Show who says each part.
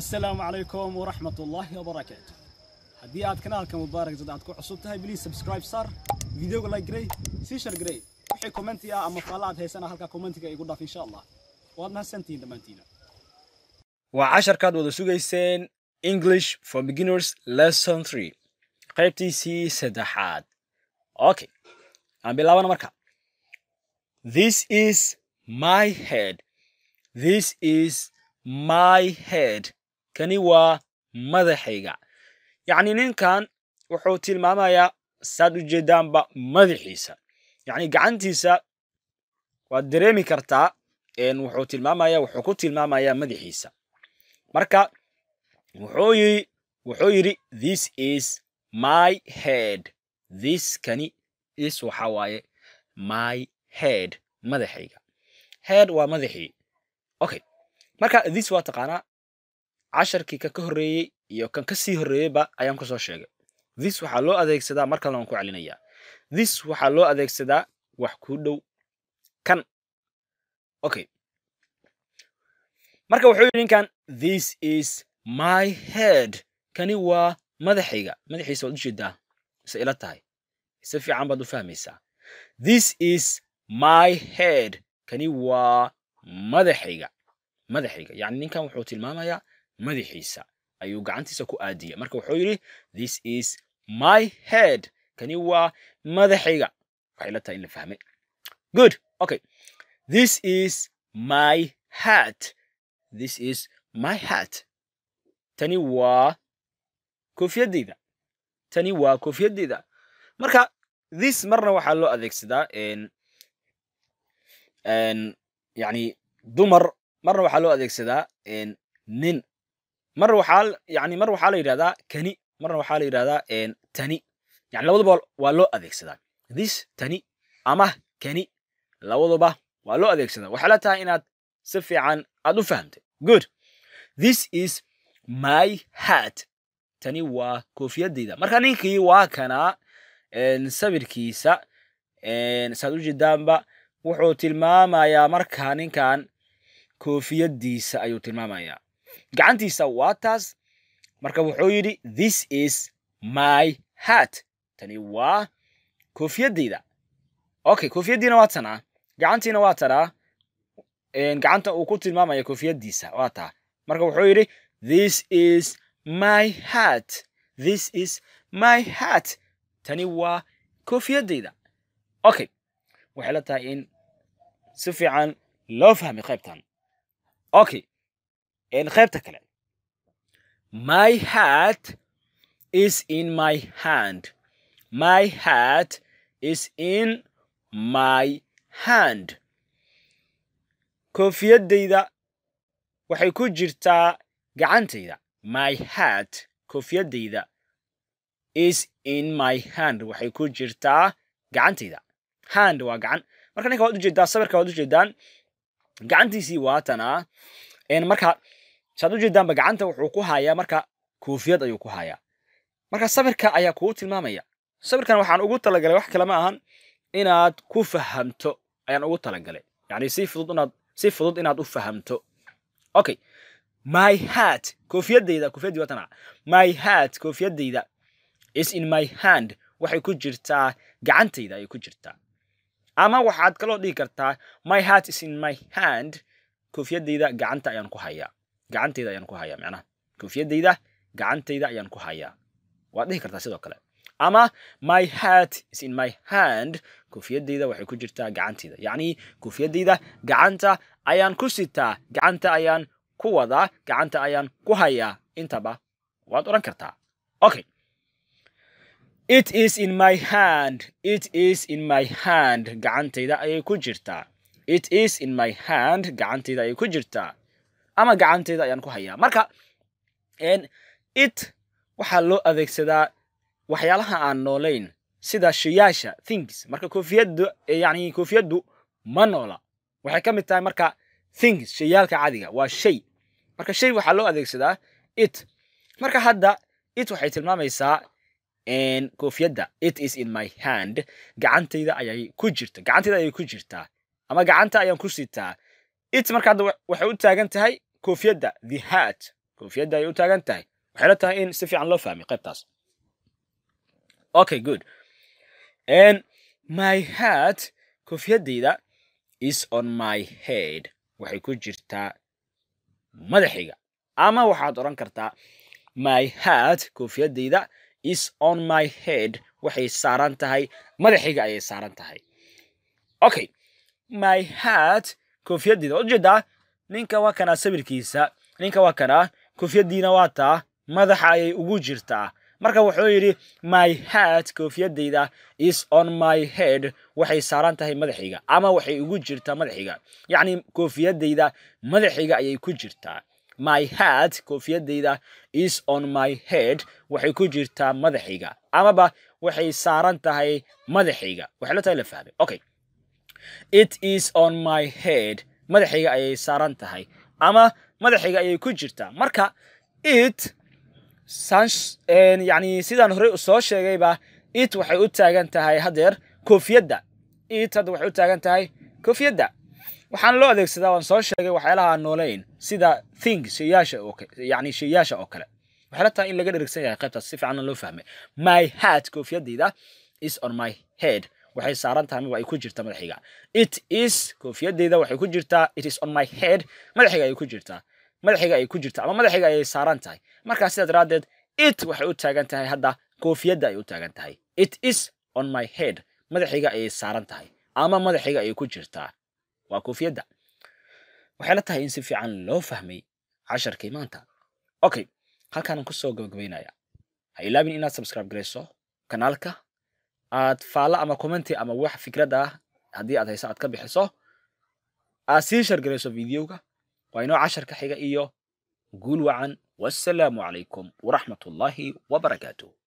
Speaker 1: asalaamu calaykum waraxmat ullaahi wabarakaatu haddii aad kanaalka mubaarak dad aad ku cusub tahay please subscribe sar videoga like garey sii share garey wixii commenti ah ama faalla aad haysana halkaa commentiga igu dhaaf insha allah waad mahadsantihiin dhammaantiina
Speaker 2: waa casharkaad wada sugayseen english for beginners lesson three qaybtiisii saddexaad okay aan bilaabana marka this is my head this is my head kani waa madaxayga yacni ninkan wuxuu tilmaamayaa saad u jeedaanba madaxiisa yacni gacantiisa waad dareemi kartaa wuxuu tilmaamaya wuxuu ku tilmaamayaa madaxiisa marka wuxuu yiri wuxuu yidhi this is my head this kani is waxa waaye my head madaxayga head waa madaxii okay marka this waa taqaanaa casharkii kan ka horreeyey iyo kan ka sii horreeyeyba ayaan ku soo sheegay this waxaa loo adeegsadaa mar kalena waan ku celinayaa this waxaa loo adeegsadaa wax ku dhow kan okay marka wuxuu yidhi ninkan this is my head kani waa madaxayga madaxiisa waad u jeedaa ise ila tahay si fiican baad u fahmaysaa this is my head kani waa madaxayga madaxayga yacni ninkan wuxuu tilmaamayaa madaxiisa ayuu gacantiisa ku aadiyay marka wuxuu yidhi this is my head kani waa madaxayga waxay ila tahay in la fahmay good okay this is my hat this is my hat tani waa koofiyadeyda tani waa koofiyadeyda marka this marna waxaa loo adeegsadaa yani dumar marna waxaa loo adeegsadaa nin marna waxaa yani mar waxaa la yidhahdaa kani marna waxaa la yidhahdaa tani yani labaduba waa loo adeegsadaa this tani ama kani labaduba waa loo adeegsadaa waxaa la tahay inaad si fiican aad u fahamtay good this is my hat tani waa koofiyadeyda marka ninkii waa kanaa sawirkiisa saad u jeedaanba wuxuu tilmaamayaa markaa ninkan koofiyadiisa ayuu tilmaamayaa gacantiisa waa taas marka wuxuu yidhi this is my hat tani waa koofiyadeyda okay koofiyaddiina waa tanaa gacantiina waa tanaa gacanta uu ku tilmaamaya koofiyadiisa waa taa marka wuxuu yidhi this is my hat this is my hat tani waa koofiyadeyda okay waxay la tahay in si fiican loo fahmay qaybtan okay qaybta kale my hat is in my hand my hat is in my hand koofiyadeyda waxay ku jirtaa gacantayda my hat koofiyadeyda is in my hand waxay ku jirtaa gacantayda hand waa gacan marka ninka waad ujeedaa sawirka waad ujeedaan gacantiisii waatanaa marka saad ujeedaanba gacanta wuxuu ku hayaa marka koofiyad ayuu ku hayaa marka sawirka ayaa kugu tilmaamaya sawirkan waxaan ugu talagalay wax kale ma ahan inaad ku fahamto ayaan ugu talagalay yani si fudud inaad si fudud inaad u fahamto okay my hat koofiyadeyda koofiyadii watana my hat koofiyadeyda is in my hand waxay ku jirtaa gacantayda ayay ku jirtaa ama waxaad kaloo dhihi kartaa my hat is in my hand koofiyadeyda gacanta ayaan ku hayaa gacantayda ayaan ku hayaa macnaha koofiyadeyda gacantayda ayaan ku hayaa waad dhihi kartaa sidoo kale ama my hat is in my hand koofiyadeyda waxay ku jirtaa gacantayda yacni koofiyadeyda gacanta ayaan ku sitaa gacanta ayaan ku wadaa gacanta ayaan ku hayaa intaba waad odhan kartaa okay it is in my hand it is in my hand gacantayda ayay ku jirtaa it is in my hand gacantayda ayay ku jirtaa ama gacantayda ayaan ku hayaa marka it waxaa loo adeegsadaa waxyaalaha aan noolayn sida shayaasha things marka koofiyaddu yani koofiyaddu ma noola waxay ka mid tahay marka things shayaalka cadiga waa shay marka shay waxaa loo adeegsadaa it marka hadda it waxay tilmaamaysaa koofiyadda it is in my hand gacantayda ayay ku jirta gacantayda ayay ku jirtaa ama gacanta ayaan ku sitaa it marka hadda waxay u taagan tahay koofiyadda the hat koofiyadda ayay u taagan tahay waxay la tahay in si fiican loo fahmay qaybtaas okay good and my hat koofiyadayda is on my head waxay ku jirtaa madaxayga ama waxaad odhan kartaa my hat koofiyadayda is on my head waxay saaran tahay madaxayga ayay saaran tahay okay my hat koofiyadayda ujeedaa ninka waa kanaa sawirkiisa ninka waa kanaa koofiyadiina waa taa madaxa ayay ugu jirtaa marka wuxuu yidhi my hat koofiyadayda is on my head waxay saaran tahay madaxayga ama waxay ugu jirtaa madaxayga yacni koofiyadayda madaxayga ayay ku jirtaa my hat koofiyadayda is on my head waxay ku jirtaa madaxayga amaba waxay saaran tahay madaxayga waxay la tahay la fahmay okay it is on my head madaxayga ayay saaran tahay ama madaxayga ayay ku jirtaa marka it yani sidaan horey soo sheegayba it waxay u taagan tahay hadeer koofiyadda it hadda waxay u taagan tahay koofiyadda waxaan loo adeegsadaa waan soo sheegay waxyaalaha aan noolayn sida thing shayaasha oo yani shayaasha oo kale waxay la tahay in laga dherigsan yahay qaybtaas si fiicanna loo fahmay my hat koofiyadayda is on my head waxay saaran tahay maba ay ku jirta madaxayga it is koofiyadayda waxay ku jirtaa it is on my head madaxayga ayay ku jirtaa madaxayga ayay ku jirtaa ama madaxayga ayay saaran tahay markaa sidaa daraaddeed it waxay u taagan tahay hadda koofiyadda ayay u taagan tahay it is on my head madaxayga ayay saaran tahay ama madaxayga ayay ku jirtaa waa koofiyadda waxay la tahay in si fiican loo fahmay casharkii maanta okay halkaanaan kusoo gabagabaynaya ha ilaabin inaad subscribe garayso kanaalka aad faalla ama commenti ama wax fikrad ah haddii aad hayso aad ka bixiso aad sii shargarayso videoga waa inoo casharka xiga iyo guul wacan wassalaamu calaykum waraxmat ullaahi wabarakaatuh